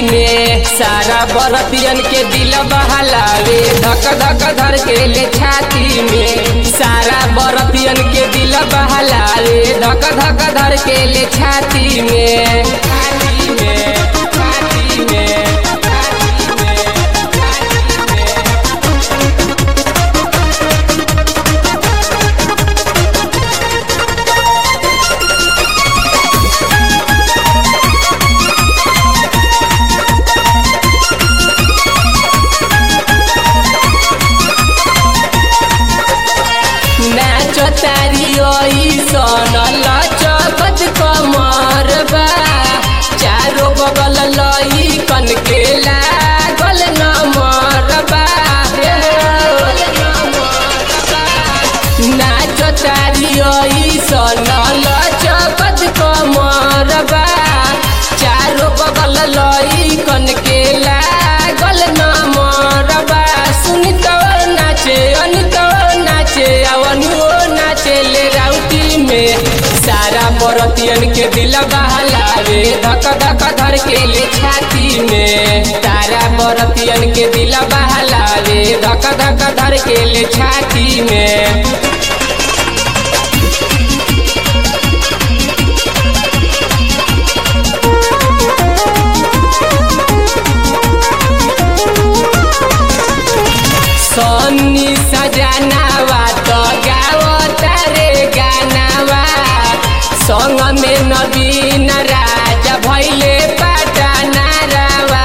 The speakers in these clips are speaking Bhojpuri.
में सारा बरतियन के दिल बहलावे धक धक धर के ले छाती में सारा बरतियन के दिल बहलावे धक धक धर के ले छाती में छाती में छाती में छाती में नाच तारी सन लचकत कमर बा चारो बगल लई कन के लागल नमर बा नाच तारी सन लचकत कमर बा चारो बगल लई कन के लागल नमर बा सुनी तो नाचे अनित नाचे अवनुओ नाचे ले राउटी में सारा बरतियन के दिल बहलावे धक धक धर के ले छाती में सारा बरतियन के दिल बहलावे धक धक धर के ले छाती में सन्नी सजनावा तो गावता रे गानावा संग में नवीन राजा भैले पटना रावा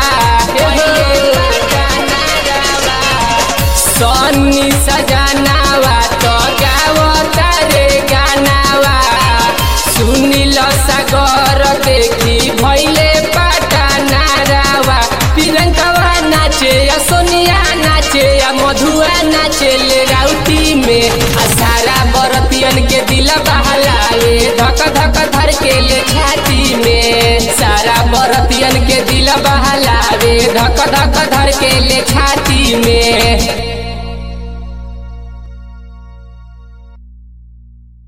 सन्नी सजनावा तो गावता रे गानावा सुनिल सागर देखी भैले पटना रावा प्रियंकवा नाचे या सोनिया नाचे या मधुआ नाचे ले राउटी में आ सारा बरतियन के दिल बहलावे धक धक धर के ले छाती में सारा बरतियन के दिल बहलावे धक धक धर के ले छाती में